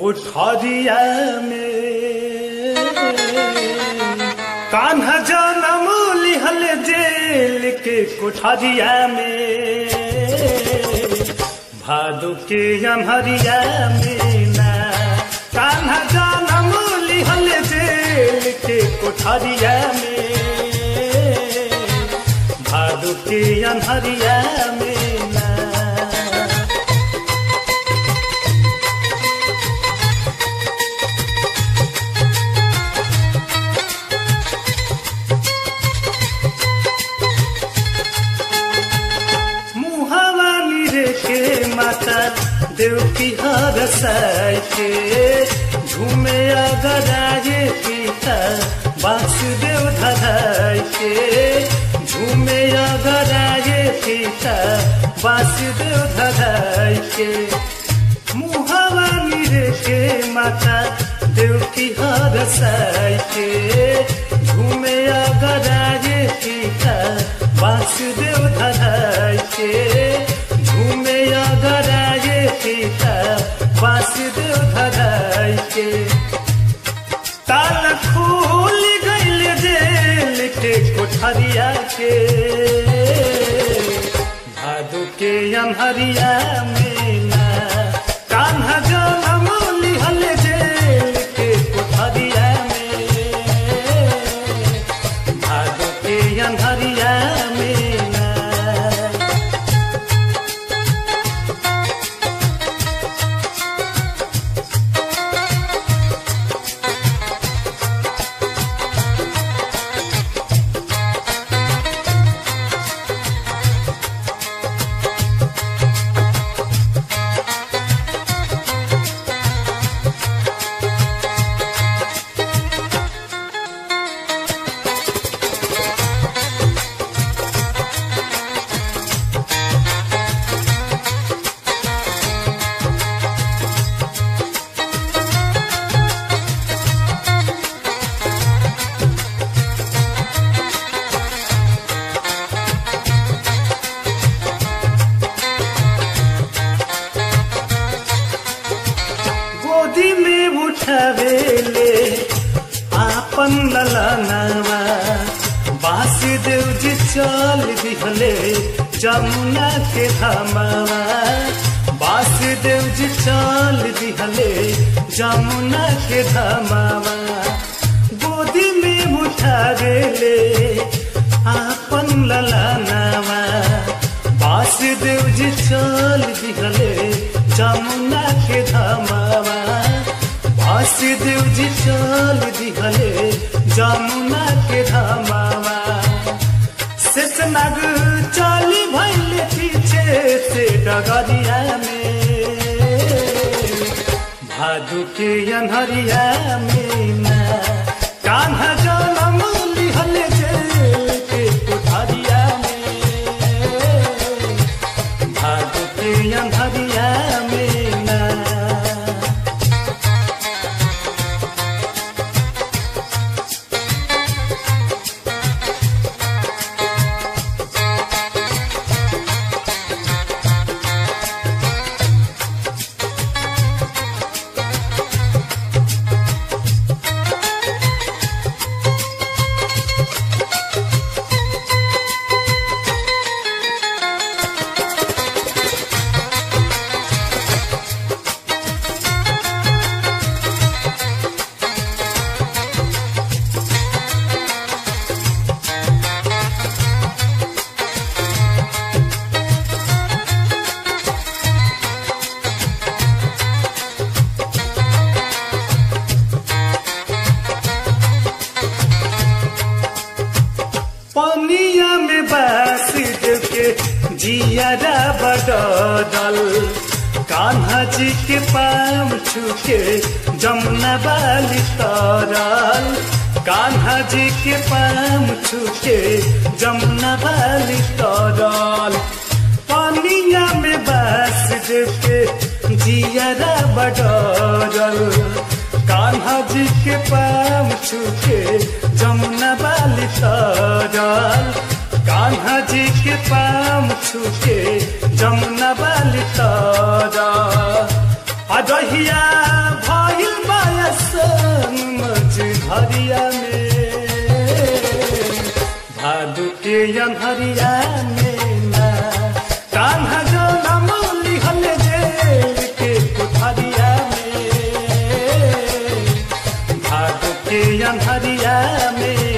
कोठरिया में कान्हा जनम लिहल जेल के कोठरिया में भादु के अमहरिया में ना कान्हा जनम लिहल जेल के कोठरिया में भादु के अमहरिया में ना मुहावा मिरे के माता देव की हर के झूमे अगराए पिता वासुदेव धराय के झूमे अगराए पिता वासुदेव धराय के मुहावा मिरे के माता देव की हर के झूमे अगराए पिता वासुदेव धराय के झूमे अगराए पिता वासुदेव धराय के ताल खोल गईल जेल के कोठरिया के भादु के अमहरिया में ना कान्हा जनम लिहल जेल के कोठरिया में भादु के अमहरिया में ना गोदी में उठवेले आपन ललनवा वासुदेव जी चल दिहले जमुना के धामवा वासुदेव जी चल दिहले जमुना के धामवा गोदी में उठवेले आपन ललनवा वासुदेव जी चल दिहले जमुना के धामवा वासुदेव जी चल दिहले जमुना के धामवा शेषनाग चली भैले पीछे से डगरिया में भादु के अनहरिया में ना कान्हा जनम लिहल जेल के कोठरिया में भादु के अनहरिया में ना पनिया में बास के जियारा बडल कान्हा जी के पाम छुके जमुना बाली तरल कान्हा जी के पाम छुके जमुना बाली तरल पनिया में बास के जियारा बडल कान्हा जी के पाम छुके जमुना बाली तरल कान्हा जी के पाम छुके जमुना बाली तरल अजहिया भ घरिया में भादु के अनहरिया में ना कान्हा जो नमोली हले जेल के कोठरिया में भादु के अनहरिया में